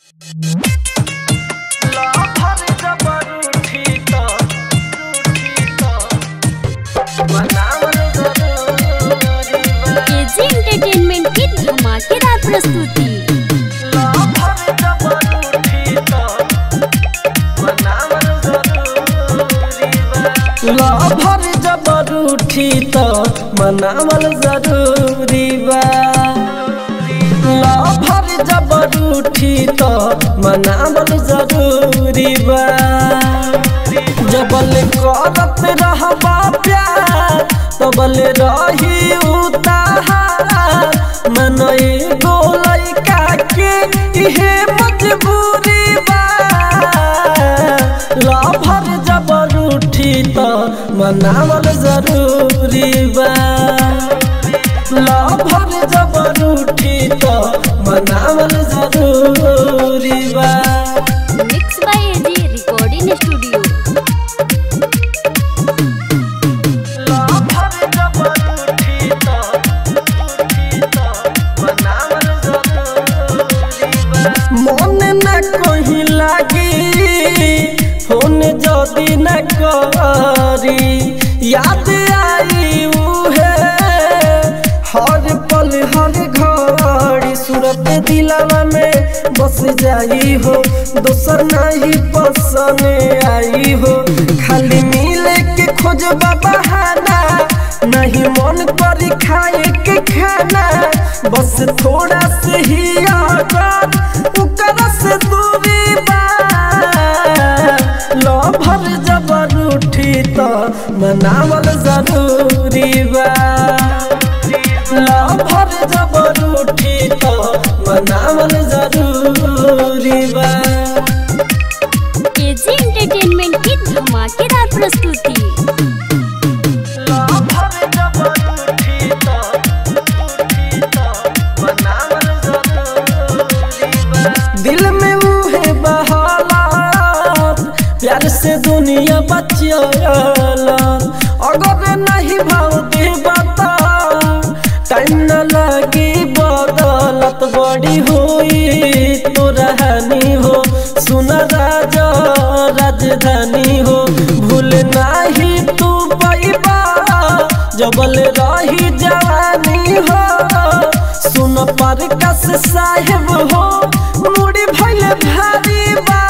KG entertainment की धमाकेदार प्रस्तुति लभर जबर उठी त मनावल जरूरी बा लभर जबर उठी त मनावल जरूरी बा जबल करत रहबा प्यार तबल रही उतार मन एगो लइका के इहे मजबूरी बा लभर जबर उठी त मनावल जरूरी बा लभर जबर उठी त मनावल जरूरी बा mix by AG recording studio लभर जबर उठी त उठी त मनावल जरूरी बा मन न कहीं लागी फोन जदी न करी याद आई उहे हर पल हर घड़ी सूरत दिलावा में बस जाई हो दोसर नहीं पसंद आई हो खाली मिले के खोज बहाना नहीं मन करी खाए के खाना बस थोड़ा से ही आजाद उकर से दूरी बा लभर जबर उठी त मनावल जरूरी बा लभर जबर उठी त मनावल जरूरी बा केजी एंटरटेनमेंट की धमाकेदार प्रस्तुति लभर जबर उठी त उठी त मनावल जरूरी बा दिल में मुहे बहालात प्यार से दुनिया बचियाला अगर नहीं भाव दे बता टाइम न लगी बदलत बड़ी हुई तो रहनी हो सुन राजा राजधानी हो भूल नहीं तू पैबा जबल रही जवानी हो सुन पर कस साहेब हो मुड़ी भइल भारी बा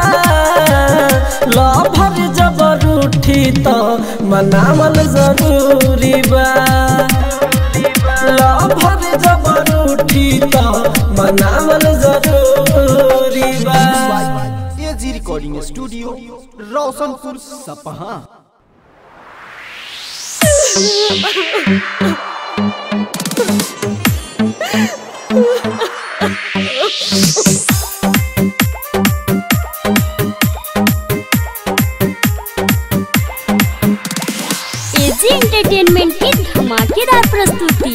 लभर जबर उठी त मनावल जरूरी बा लभर जबर उठी त मनावल जरूरी बा AG recording studio Roshanpur Sapaha AG entertainment की धमाकेदार प्रस्तुति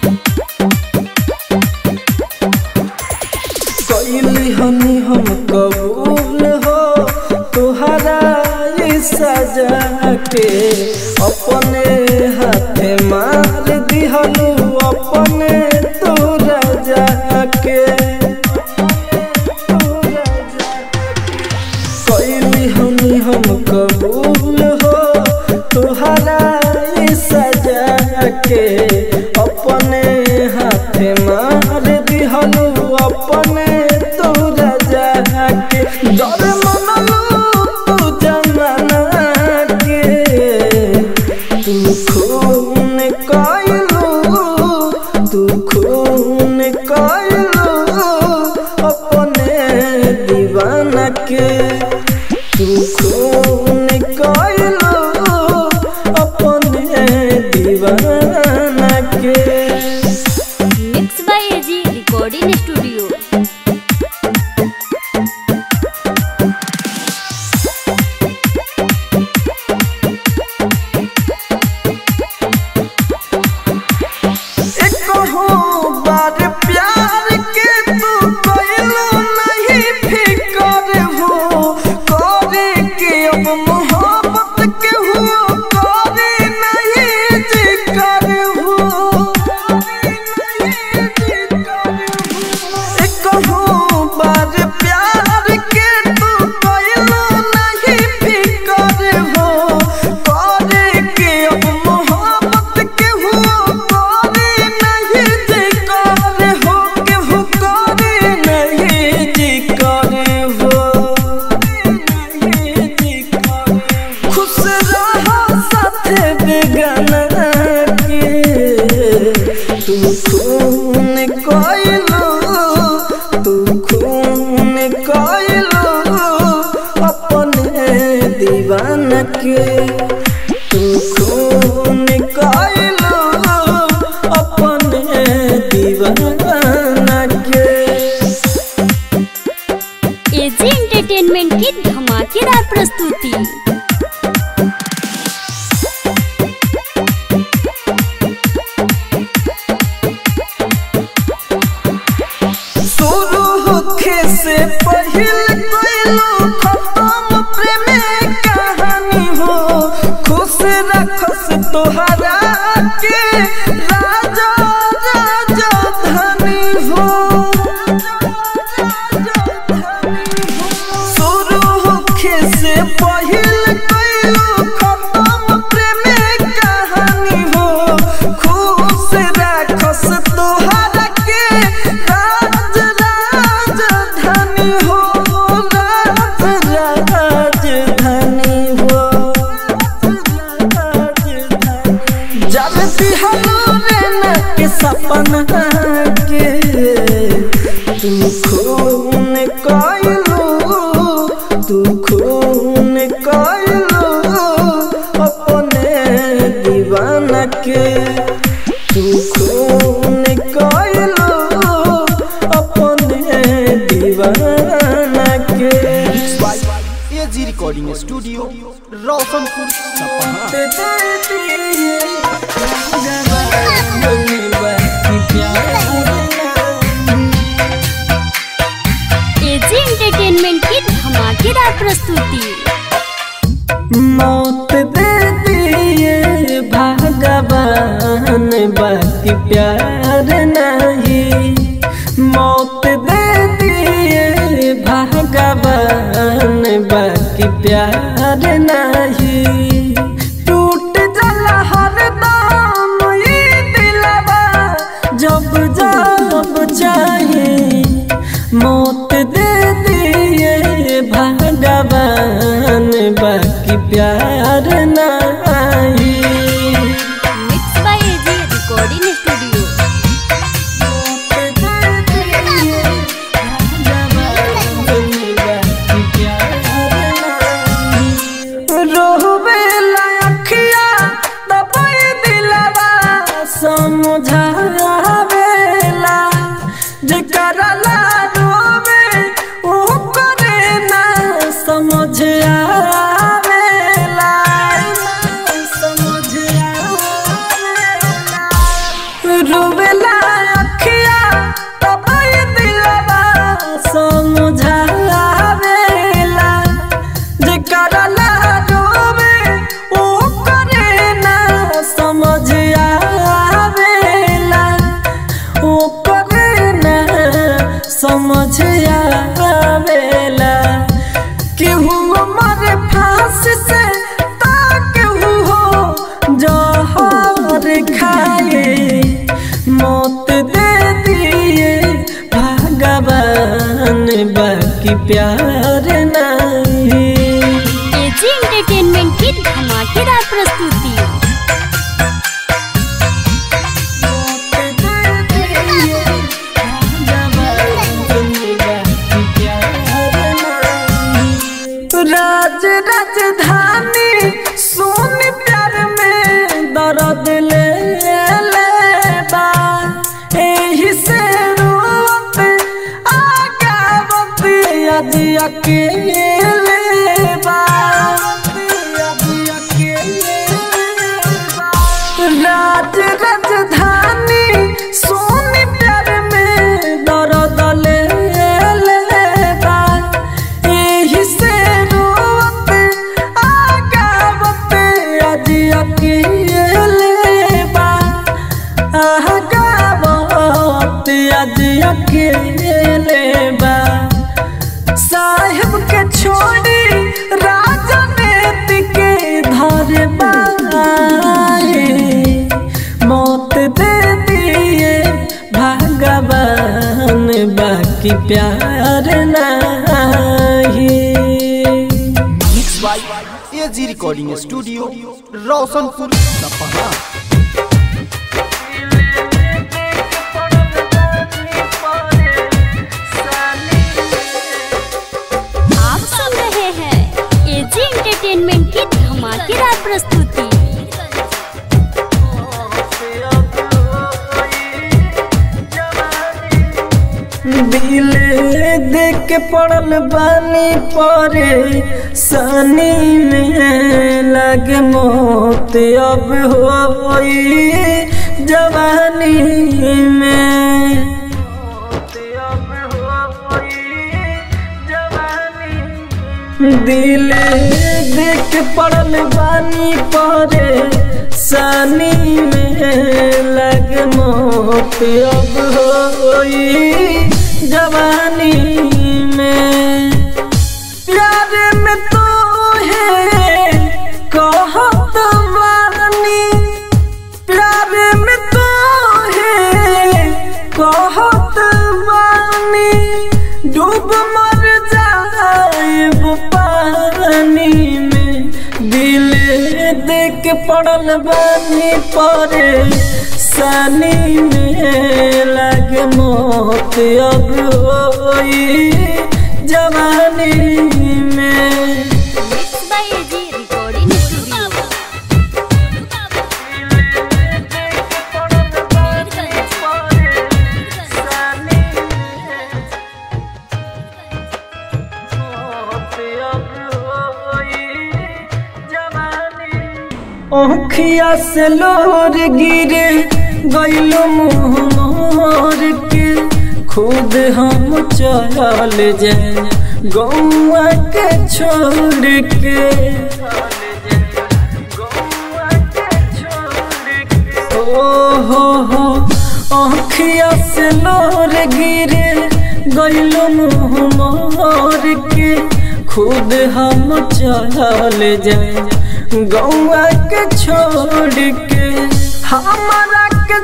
कैली हनी हम कबूल हो तुहरा ये सजा के अपने हाथे मार दिहलू अपने तोरा जाके कैली हनी हम कबूल हो तुहरा ये सजा के अपने हाथे मार दिहलू अपने तोरा जाके डर मनलू तू जमाना के तू खून कैलू तू खून कैलू अपने दीवाना के तू खून कैलू अपने दीवाना के mix by AG recording studio एकहो बार प्यार के तू कैलो नहीं फिकर हो करे कइलू अपने दीवाना के तू खून कइलू अपने दीवाना के एजी एंटरटेनमेंट की धमाकेदार प्रस्तुति शुरू होखे से पहिल कइलू खत्म प्रेम कहानी हो खुश रखस तोहरा के राजा राजा धनी हो शुरू होखे से पहिल कइलू खत्म प्रेम कहानी हो खुश रखस तोहरा के राज राजधानी हो राज राजधानी हो जब बिहारू रेना के सपना के तुम खून कइलू तू खून कइलू अपने दीवाना के तू खून कइलू अपने दीवाना के AG recording studio Roshanpur Sapaha AG entertainment की धमाकेदार प्रस्तुति मौत दे दिए भगवान बाकी प्यार नहीं मौत दे दिए भगवान बाकी प्यार नहीं टूट जाला हर दाम ये दिलवा जब जब चाहे मौत दे दिए भगवान बाकी प्यार नहीं mix by AG recording studio रोहबेला अखिया दबाई दिलवा समझावेला जेकरा ला रोवे ओ करे ना समझ आवेला समझ आवेला रोवेला अखिया दबाई दिलवा समझावेला जेकरा ला रोवे ओ करे ना समझ आवेला ओ करे ना समझ आवेला केहू मरे फांस से ता केहू हो जहर खाए मौत दे दिए भगवान बाकी प्यार नहीं एजी एंटरटेनमेंट की धमाकेदार प्रस्तुति राज राजधानी सोन प्यार में दर्द ले लेबा एही से रोवत आगावत आज अकेले बा आज अकेले बा राज राजधानी सोन प्यार में दर्द ले लेबा एही से रोवत आगावत आज अकेले बा आगावत आज अकेले बा साहेब के छोड़ी राजनीति के धर बाए मौत दे दिए भगवान बाकी प्यार नहीं mix by AG recording studio Roshanpur Sapaha के पड़ल बानी परे सनी में लग मोत अब होई जवानी में दिल देख पड़ल बानी परे सनी में लग मोत अब होई जवानी में प्यार में तो है कहत बानी प्यार में तो है कहत बानी डूब मर जाएब पानी में दिल देख पड़ल बानी परे सनी में लग मौत अब होई जवानी में mix by AG recording studio ओखिया से लोर गिरे गैलो मुँह मोर के खुद हम चल जाए गौआ के छोड़ के ओ हो हो आँखिया से लोर गिरे गैलो मुँह मोर के खुद हम चल जाए गौआ के छोड़ के हमारा के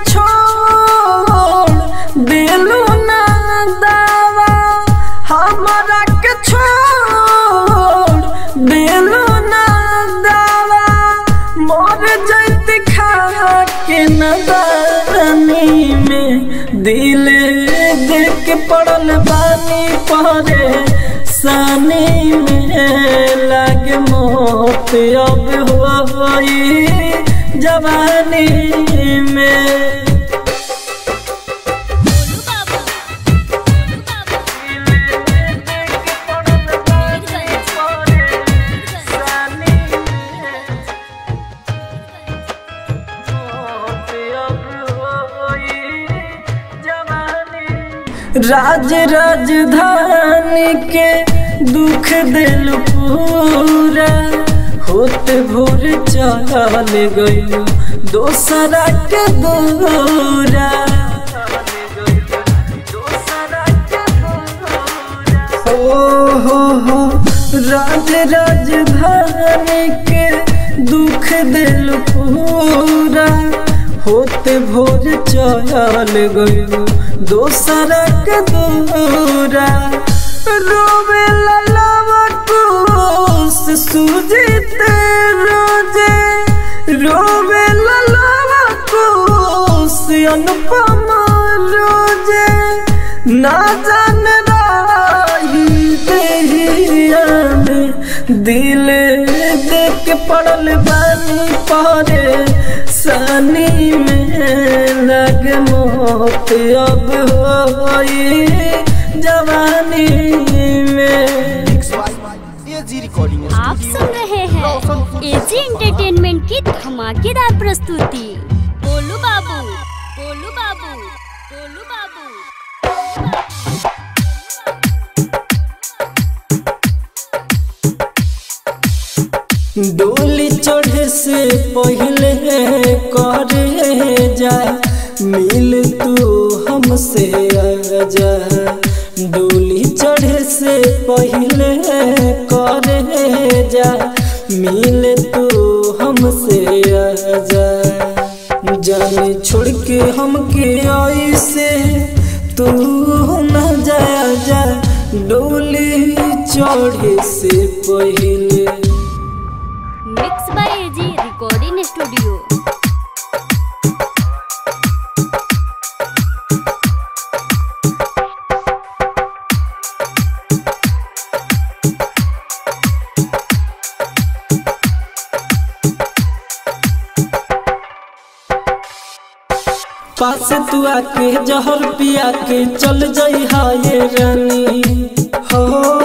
छोड़ दिलू ना दावा हमारा के छोड़ दिलू ना दावा मर जैत खा के नदानी में दिल देख के पड़ल बानी परे सनी में लग मौत अब होई जवानी में राज राजधानी के दुख दिल पूरा होत भोर चल गयो दोसरा के दूरा ओ हो हो राज राजधानी के दुख दिल पूरा होते भोर चल गयो दोसरा के दूरा रोवे ललावा कोस सुजीते रोजे रोवे ललावा कोस अनुपम रोजे ना जान राही देहिया में दिल देख के पड़ल बानी परे सनी में लग मौत अब होई जवानी में एजी रिकॉर्डिंग आप सुन रहे हैं एजी एंटरटेनमेंट की धमाकेदार प्रस्तुति गोलू बाबू गोलू बाबू गोलू बाबू डोली चढ़े से पहले करे जा मिल तू हमसे आजा डोली चढ़े से पहले करे जा मिल तू हमसे आजा जाने छोड़ के हमके आई से तू न जाया जा डोली चढ़े से पहले mix by AG recording studio पास तू आके जहर पिया के चल जाई हाय रानी हो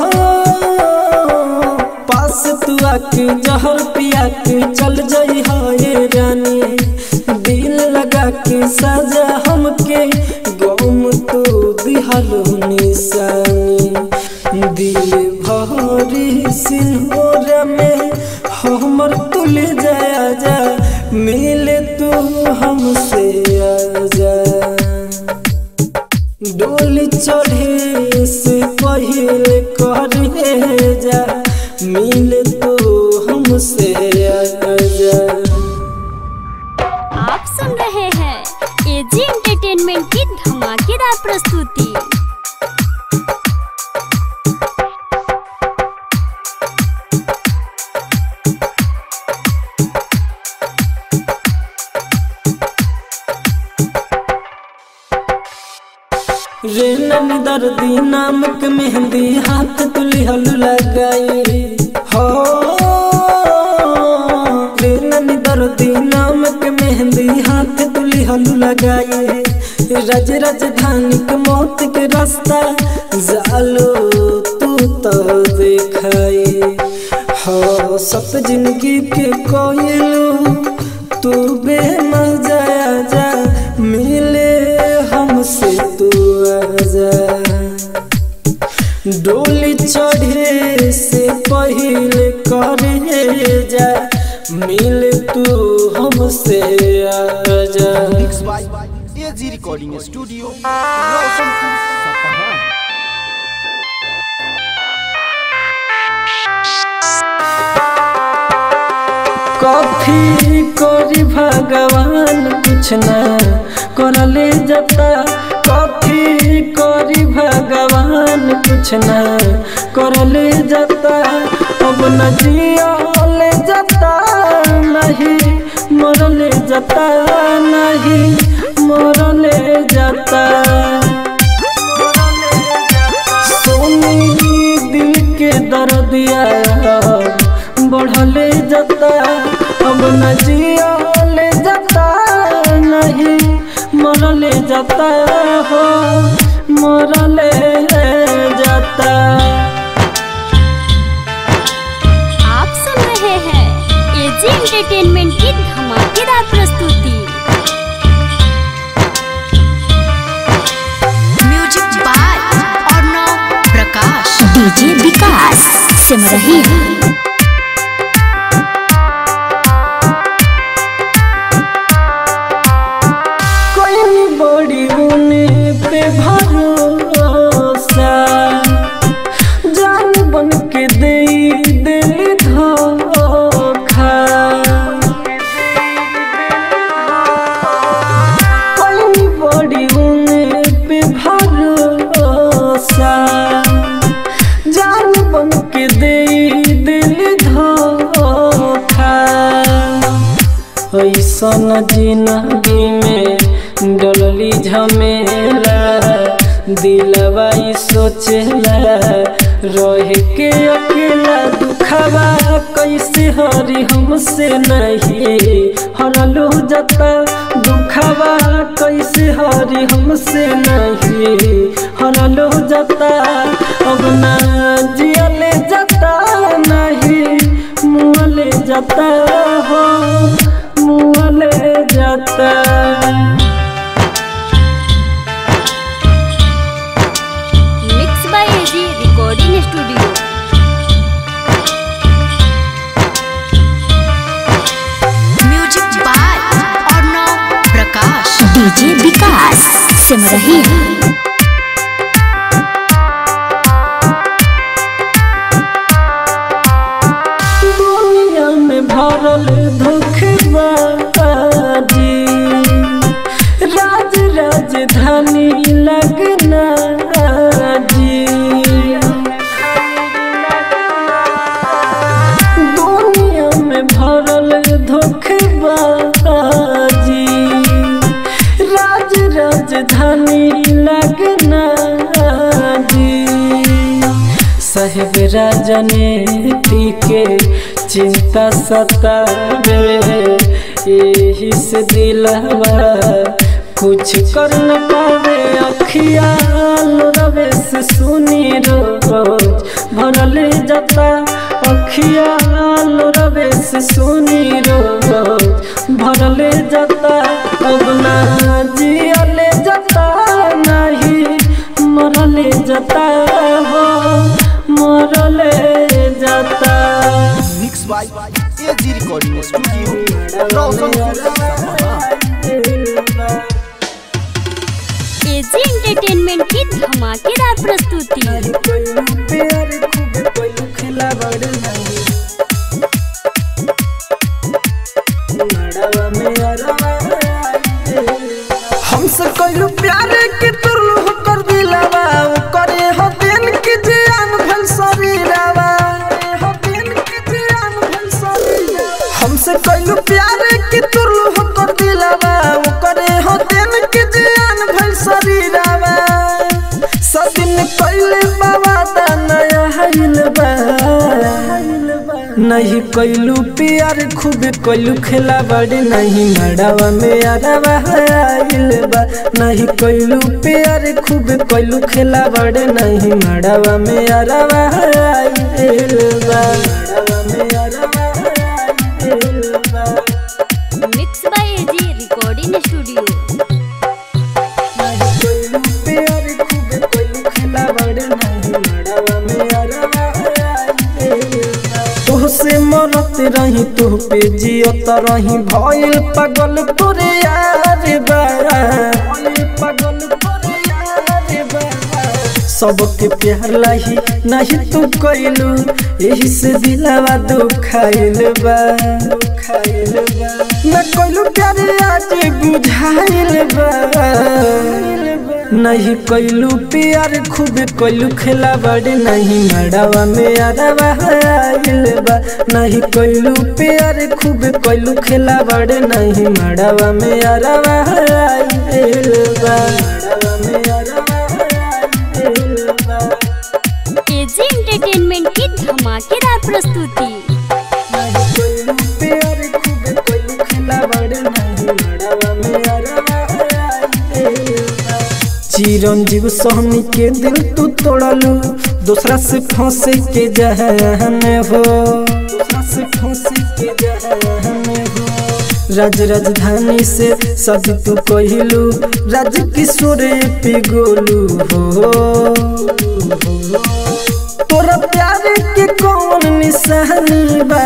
पास तू आके जहर पिया के चल जाई हो ये रानी दिल लगा के साजा हमके गम तो दिहलो निशानी दिल भरी सिंहोरा में हमर तुल जाया जा मिले तू हमसे आजा डोली चढ़े से पहले करे जा मिले तू हमसे आजा आप सुन रहे हैं एजी एंटरटेनमेंट की धमाकेदार प्रस्तुति रे नन दर्दी नामक मेहंदी हाथ तुली हल लगाई हो रे नन दर्दी नामक मेहंदी हाथ तुली हल लगाई रज राजधानी के मौत के रास्ता जालो तू तो देखाई हो सब जिंदगी के कोयलू तू बेमजा जा मिले हमसे तू आजा डोली चढ़े से पहले करे जा मिले तू हमसे आजा mix by AG recording studio Roshanpur Sapaha कॉफी करी भगवान कुछ ना करले जता कॉफी करी भगवान कुछ ना करले जता अब न जियले जता नहीं मरले जता नहीं मरले जता सोनी दिल के दर्दिया बढ़ले जता अब न जियले जता नहीं मरले जता हो मरले जता आप सुन रहे हैं एजी एंटरटेनमेंट की धमाकेदार प्रस्तुति music by Arnav Prakash DJ Vikas Simrahi कोई बड़ी उने पे भरोसा जान बन के दे दिल धोखा कोई बड़ी उने पे भरोसा जान बन के दे दिल धोखा ऐसन जिंदगी में डोलली झमेला दिलवा ई सोचेला रह के अकेला दुखवा कैसे हरी हमसे नहीं हरलू जता दुखवा कैसे हरी हमसे नहीं हरलू जता अब ना जियले जता नहीं मुँहले जता हो मुँहले जता mix by AG recording studio music by Arnav Prakash DJ Vikas Simrahi दुनिया में भरल धोखेबाजी राज राजधानी लगना जी दुनिया में भरल धोखेबाजी राज राजधानी लगना जी साहेब राजनीति के चिंता सतावे यही से दिलवा कुछ कर न पावे अखिया रवे से सुनी रोज भरले जाता अखिया रवे से सुनी रोज भरले जाता अब ना जियले जाता नहीं मरले जाता हो मरले जाता mix by AG recording studio Roshanpur AG entertainment की धमाकेदार प्रस्तुति हमसे कहियो प्यार के तुरलू कर दिलावा उ करे हो दिन के जान भल शरीरावा हो दिन के जान भल शरीरावा हमसे कहियो प्यार के तुरलू कर दिलावा उ करे हो दिन के जान भल शरीरावा सदिन कइले बाबा दा नया हइल बा नहीं कैलू प्यार खूब कैलू खेला बड़े नहीं मड़ावा में अरवा आइल बा नहीं कैलू प्यार खूब कैलू खेला बड़े नहीं मड़ावा में अरवा आइल बा मड़ावा में अरवा आइल बा mix by AG recording studio नहीं कैलू प्यार खूब कैलू खेला बड़े नहीं मड़ावा में अरवा आइल बा तोहसे मरत रही तोह पे जियत रही भइल पागल तोरे यार बा भइल पागल तोरे यार बा सबके प्यार लाही नहीं तू कैलू यही से दिलावा दुखाइल बा दुखाइल बा मैं कैलू प्यार आज बुझाइल बा नहीं कैलू प्यार खूब कैलू खेला बड़े नहीं मड़ावा में अरवा आइल बा नहीं कैलू प्यार खूब कैलू खेला बड़े नहीं मड़ावा में अरवा आइल बा मड़ावा में अरवा आइल बा एजी एंटरटेनमेंट की धमाकेदार प्रस्तुति नहीं कैलू प्यार खूब कैलू खेला बड़े नहीं मड़ावा में अरवा आइल बा चिरंजीव सोहनी के दिल तू तोड़लू दूसरा से फंसे के जहन हो दूसरा से फंसे के जहन हो राज राजधानी से सदी तू कहलू राज किशोर पिगोलू हो तोरा प्यार के कौन निशानी बा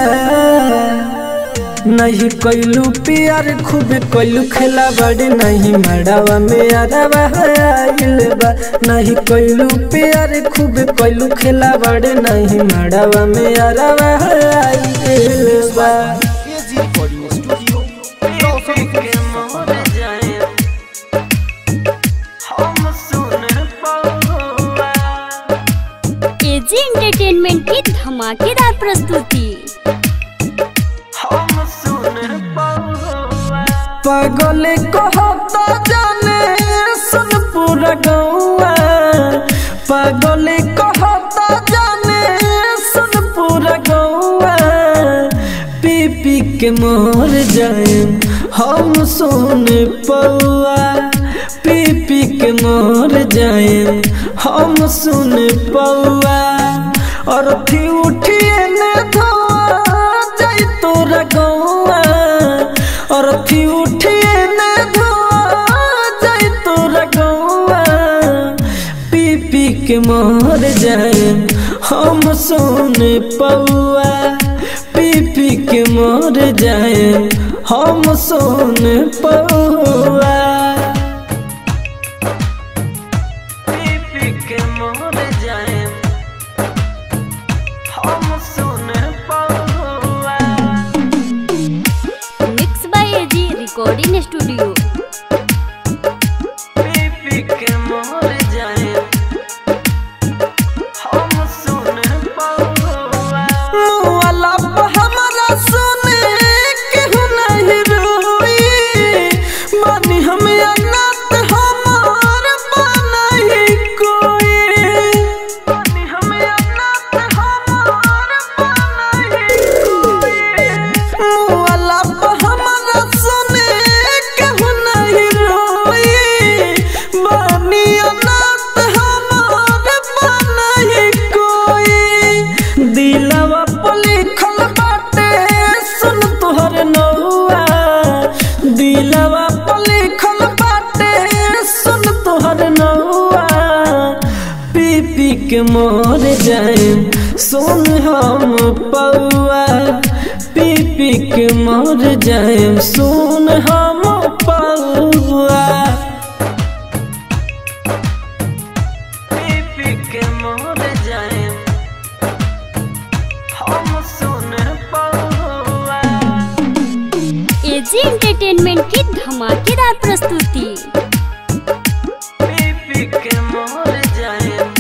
नहीं कैलू प्यार खूब कैलू खेला बड़े नहीं मड़ावा में अरवा आइल बा नहीं कैलू प्यार खूब कैलू खेला बड़े नहीं मड़ावा में अरवा आइल बा AG recording studio Roshanpur AG entertainment की धमाकेदार प्रस्तुति पागल कहता जाने सुन पूरा गौआ पागल कहता जाने सुन पूरा गौआ पी पी के मोर जाए हम सुन पौआ पी पी के मोर जाए हम सुन पौआ और थी उठिए ने धोआ जाई तोरा गौआ और थी उठिए ने धोआ जाई तोरा गौआ पी पी के मोर जाए हम सुन पौआ पी पी के मोर जाए हम सुन पौआ पी पी के मोर जाए हम सुन पौआ mix by AG recording studio पी के मोर जाए हम सुन पौआ मुआला पे हमरा सुने केहू नहीं रोई मानी हम अनाथ हमार बनही कोई मानी हम अनाथ हमार बनही कोई मुआला पे हमरा सुने केहू के मोर जाएम सुन हम पौआ पी पी के मोर जाएम सुन हम पौआ पी पी के मोर जाएम हम सुन पौआ एजी एंटरटेनमेंट की धमाकेदार प्रस्तुति पी के मोर जाएम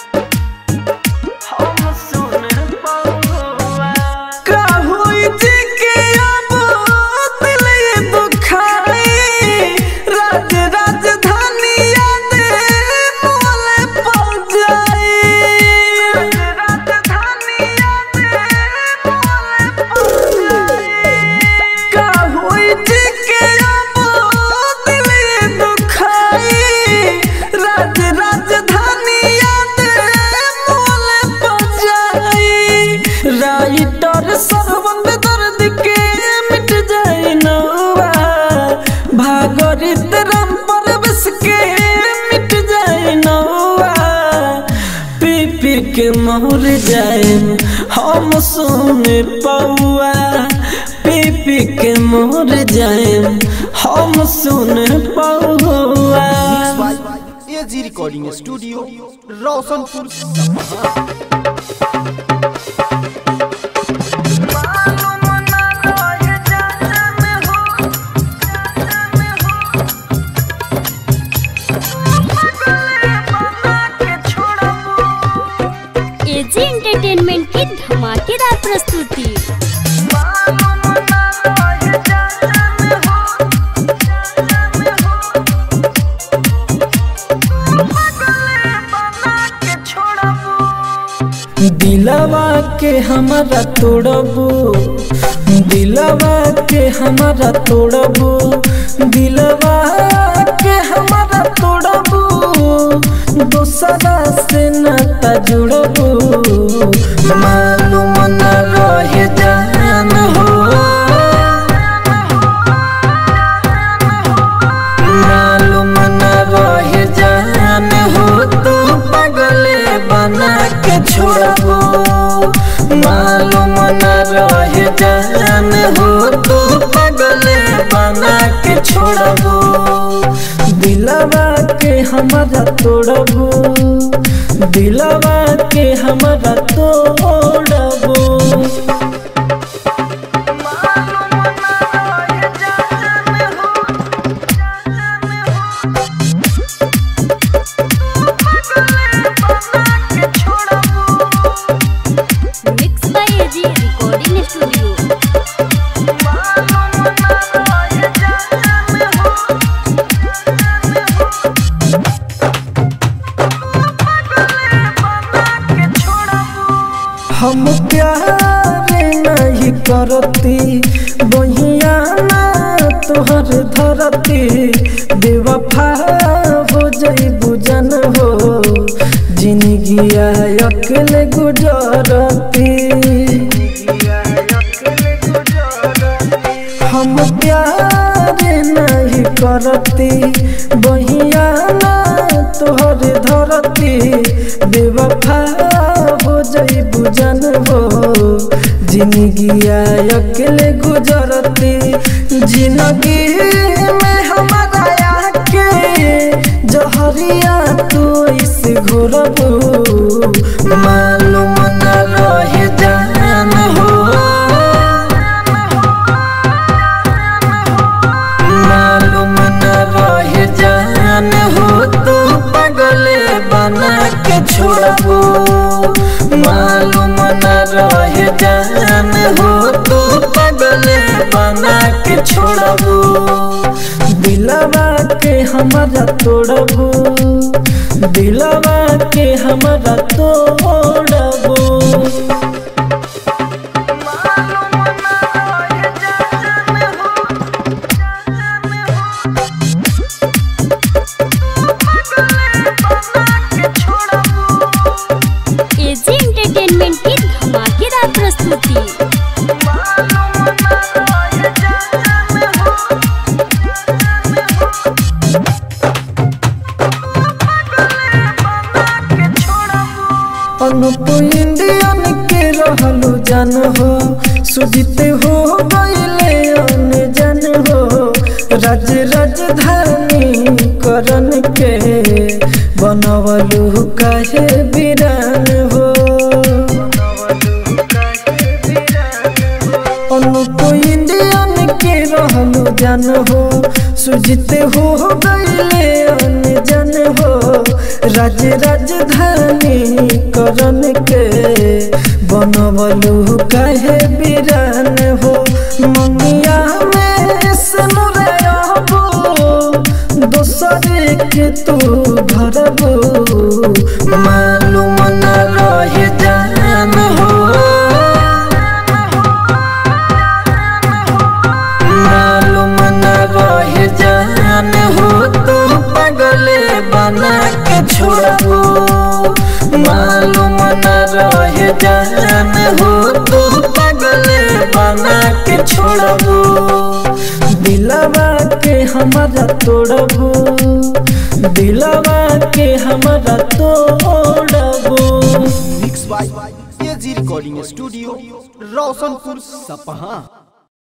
हम सुन पौआ का होई जी के अब दिल ये दुखाई राज राजधानी याद मोले पड़ जाई राजधानी याद मोले पड़ जाई का होई जी के अब दिल ये दुखाई राज राजधानी याद मोले पड़ जाई राइटर सरबंद दर्द के मिट जाए नौवा भागरित राम परवेश के मिट जाए नौवा पी पी के मोर जाए हम सुन पौआ पी पी के मोर जाए हम सुन पौआ by AG recording studio Roshanpur Sapaha AG entertainment की धमाकेदार प्रस्तुति दिलवा के हमारा तोड़बू दिलवा के हमारा तोड़बू दिलवा के हमारा तोड़बू दूसरा से नाता जुड़बू मालूम न रह जान हो मालूम न रह जान हो तू पगले बना के छोड़बो मालूम न रह जान हो तू पगले बना के छोड़बो दिलवा के हमारा तोड़बो दिलवा के हमारा तोड़बो mix by AG recording studio हम प्यार नहीं करती बहिया ना तोहर धरती बेवफा हो जई बुझन हो जिंदगी अकेले गुजरती हम प्यार नहीं करती बहिया ना तोहर धरती बेवफा हो जई बुझन हो जिंदगी अकेले गुजरती जिंदगी में हमारा आके जहरिया तू इस घोरबू मालूम न रह जान हो मालूम न रह जान हो तू पगले बना के छोड़बू मालूम न रह जान हो तू पगले बना के छोड़बू दिलवा के हमारा तोड़बू दिलवा के हमारा तोड़बू एजी एंटरटेनमेंट की धमाकेदार प्रस्तुति जान हो सुजित हो गईले अनजान हो राज राजधानी करन के बनवलु काहे बिरान हो अनुप इंडियन के रहलु जान हो सुजित हो गईले अनजान हो राज राजधानी करन के बनवलु काहे बिरान हो मंगिया में सनुरयबो दोसर के तू भरबो मालूम न रहे जान हो मालूम न रहे जान हो तू पगले बना के छोड़बो मालूम न रहे जान हो तू पगले बना के छोड़बो दिलवा के हमारा तोड़बो दिलवा के हमारा तोड़बो mix by AG recording studio Roshanpur सपहा